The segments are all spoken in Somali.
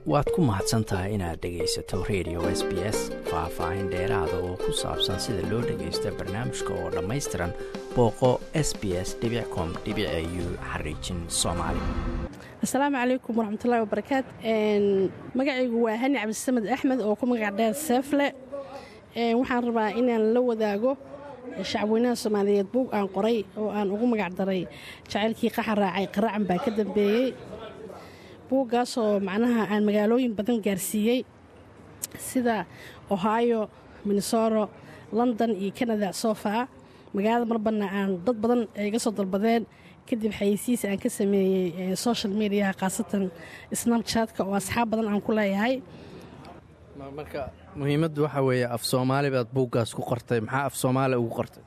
waad ku mahadsan tahay inaad dhegaysato radio s b s faah-faahin dheeraada oo ku saabsan sida loo dhagaysto barnaamijka oo dhammaystiran booqo s b s com u xariijin soomaali asalaamu calaykum waraxmatullahi wabarakaat magacaygu waa hani cabdisamed axmed oo ku magac dheer seefle waxaan rabaa inaan la wadaago shacabweynaha soomaaliyeed buug aan qoray oo aan ugu magac daray jacaylkii qaxa raacay qaraacan baa ka dambeeyey buuggaasoo macnaha aan magaalooyin badan gaarsiiyey sida ohio minnesoro london iyo canada soofaa magaalada marbanna aan dad badan iga soo dalbadeen kadib xayeysiis aan ka sameeyey social mediaha khaasatan snabchatka oo asxaab badan aan ku leeyahay marka muhiimaddu waxaa weeye af soomaali baad buuggaas ku qortay maxaa af soomaali ugu qortay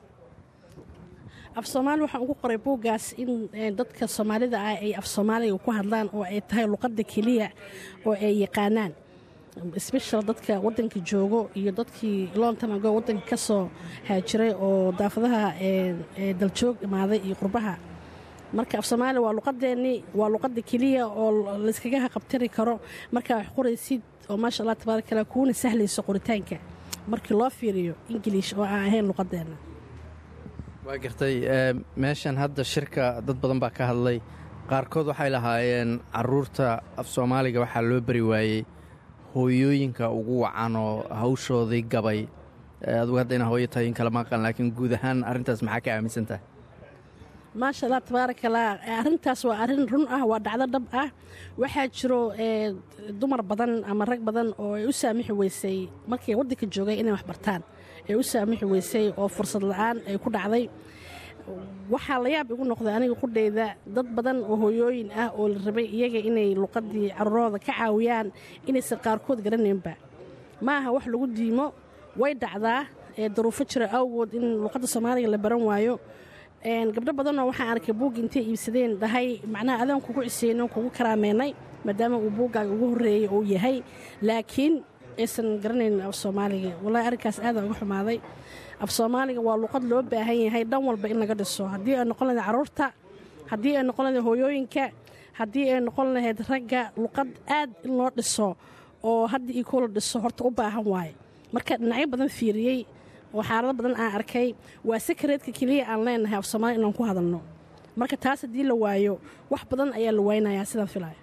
af soomaali waxaan ugu qoray buuggaas in dadka soomaalida ah ay af soomaaliga ku hadlaan oo ay tahay luqadda keliya oo ay yaqaanaan sbeshal dadka wadanka joogo iyo dadkii lontamago wadanka ka soo haajiray oo daafadaha daljoog imaaday iyo qurbaha marka af soomaaliya waa luqadeennii waa luqadda keliya oo layskaga haqabtiri karo markaa wax qoraysid oo maasha allah tabaarakalah kuuna sahlayso qoritaanka markii loo fiiriyo ingiliish oo aan ahayn luqadeenna waa gartay meeshan hadda shirka dad badan baa ka hadlay qaarkood waxay lahaayeen caruurta af soomaaliga waxaa loo bari waayey hooyooyinka ugu wacan oo hawshoodii gabay adugu hadda inaa hooyo tahay in kala maqan laakiin guud ahaan arrintaas maxaa ka aaminsan tahay maasha allah tabaarakallah arrintaas waa arrin run ah waa dhacdo dhab ah waxaa jiro dumar badan ama rag badan oo ay u saamixi weysay markay waddanka joogay inay wax bartaan ay u saamixi weysay oo fursad la-aan ay ku dhacday waxaa la yaab igu noqday aniga qudhayda dad badan oo hooyooyin ah oo la rabay iyaga inay luqadii caruurooda ka caawiyaan inaysan qaarkood garanaynba ma aha wax lagu diimo way dhacdaa daruufo jira awgood in luqadda soomaaliga la baran waayo gabdho badanoo waxaan arkay buugga intay iibsadeen dhahay macnaha adaan kugu ciseyno kugu karaameynay maadaama uu buuggaaga ugu horreeyey uu yahay laakiin aysan garanayn af soomaaliga wallahi arrinkaas aadaan uga xumaaday af soomaaliga waa luqad loo baahan yahay dhan walba in laga dhiso haddii ay noqon lahayd carruurta haddii ay noqon lahayd hooyooyinka haddii ay noqon lahayd ragga luqad aad in loo dhiso oo hadda io kula dhiso horta u baahan waaye marka dhinacyo badan fiiriyey oo xaalado badan aan arkay waa sakareedka keliya aan leenahay af soomaaliya inaan ku hadalno marka taas haddii la waayo wax badan ayaa la waynayaa sidaan filaya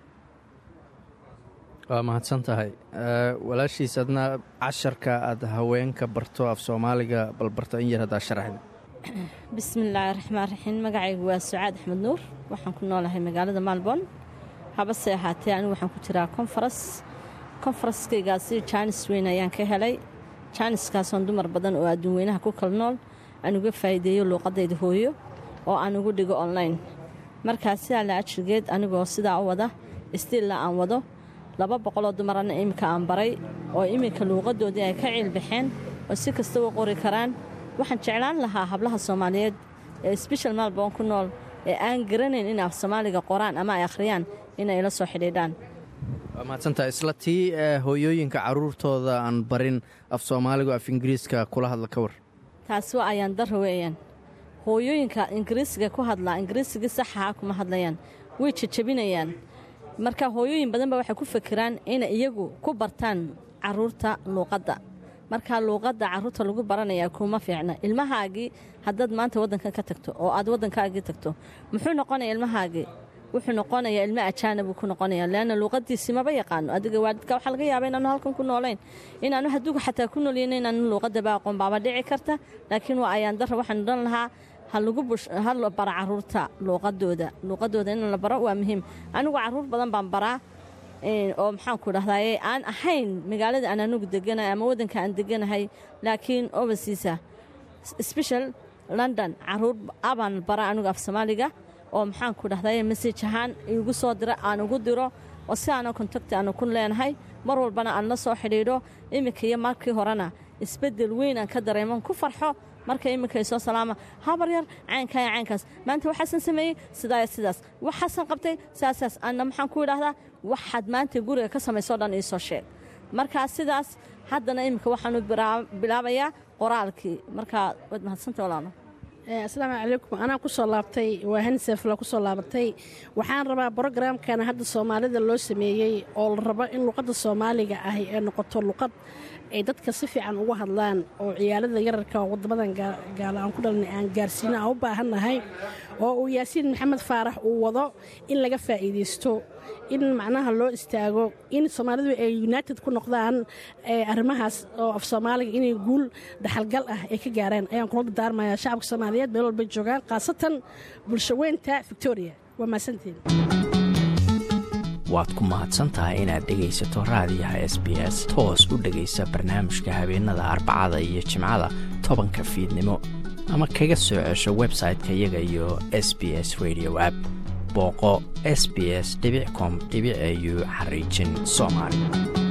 waa mahadsan tahay walaashiis adna casharka aad haweenka barto af soomaaliga balbarto in yar haddaa sharaxda bismillaahi raxmaan raxiim magacaygu waa sucaad axmed nuur waxaan ku noolahay magaalada maalboon habase ahaatee anigu waxaan ku jiraa konfaras konfaraskaygaasi jaanis weyn ayaan ka helay jaaniskaasoon dumar badan oo adduun weynaha ku kala nool aan uga faa'iideeyo luuqadayda hooyo oo aan ugu dhigo online markaa sidaa la ajirgeed anigoo sidaa u wada istiilla aan wado laba boqoloo dumarana iminka aan baray oo iminka luuqadoodii ay ka ciilbaxeen oo si kasta u qori karaan waxaan jeclaan lahaa hablaha soomaaliyeed ee sbeshal maalboon ku nool ee aan garanayn in af soomaaliga qoraan ama ay akhriyaan inay la soo xidhiidhaan waa mahadsantahay isla tii hooyooyinka carruurtooda aan barin af soomaaligu af ingiriiska kula hadla ka war taasi waa ayaan darra weeyaan hooyooyinka ingiriisiga ku hadlaa ingiriisigii saxaha kuma hadlayaan way jajabinayaan marka hooyooyin badan ba waxay ku fakiraan inay iyagu ku bartaan caruurta luuqadda markaa luuqadda caruurta lagu baranayaa kuma fiicna ilmahaagii haddaad maanta waddankan ka tagto oo aad waddankaagii tagto muxuu noqonaya ilmahaagii wuxuu noqonayaa ilmo ajaanabuu ku noqonaya leanna luuqadiisii maba yaqaano adiga waalidka waxaa laga yaaba inaanu halkan ku noolayn inaanu haduuga xataa ku noolyeyn inaanu luuqadaba aqoon baaba dhici karta laakiin waa ayaan darra waxaan odhan lahaa ha la bara caruurta luuqadooda luuqadooda in la baro waa muhiim anigu caruur badan baan baraa oo maxaanku dhahdaye aan ahayn magaalada aan anugu deganahay ama waddanka aan deganahay laakiin oversiisa sbeshal london caruur abaan bara anigu af soomaaliga oo maxaanku dhahdaye masaj ahaan igu soo dira aan ugu diro oo si aana kontakti aanu ku leenahay mar walbana aan la soo xidhiidho iminka iyo markii horena isbeddel weyn aan ka dareeman ku farxo marka iminka soo salaama habar yar caynkaya caynkaas maanta waxaasan sameeyey sidaaya sidaas waxaasan qabtay saasaas anna maxaan ku idhaahdaa waxaad maanta guriga ka samaysoo dhan iisoo sheeg markaa sidaas haddana iminka waxaanu bilaabayaa qoraalkii markaa waad mahadsanta walaalo asalaamu calaykum anaa kusoo laabtay waa hanisefla kusoo laabatay waxaan rabaa brogramkan hadda soomaalida loo sameeyey oo la rabo in luqadda soomaaliga ahi ay noqoto luqad ay dadka si fiican ugu hadlaan oo ciyaalada yararka oo wadamadan gaala aan ku dhalnay aan gaarsiino aan u baahannahay oo uu yaasiin maxamed faarax uu wado in laga faa'iidaysto in macnaha loo istaago in soomaalidu ay united ku noqdaan arrimahaas oo af soomaaliga inay guul dhaxalgal ah ay ka gaareen ayaan kula dardaarmayaa shacabka soomaaliyeed meel walbay joogaan khaasatan bulshaweynta victoria waa mahadsantiin waad ku mahadsantahay inaad dhegaysato raadiyaha s b s toos u dhegaysa barnaamijka habeenada arbacada iyo jimcada tobanka fiidnimo ama kaga soo cesho website-ka iyaga iyo s b s radio app booqo s b s com au xariijin soomaali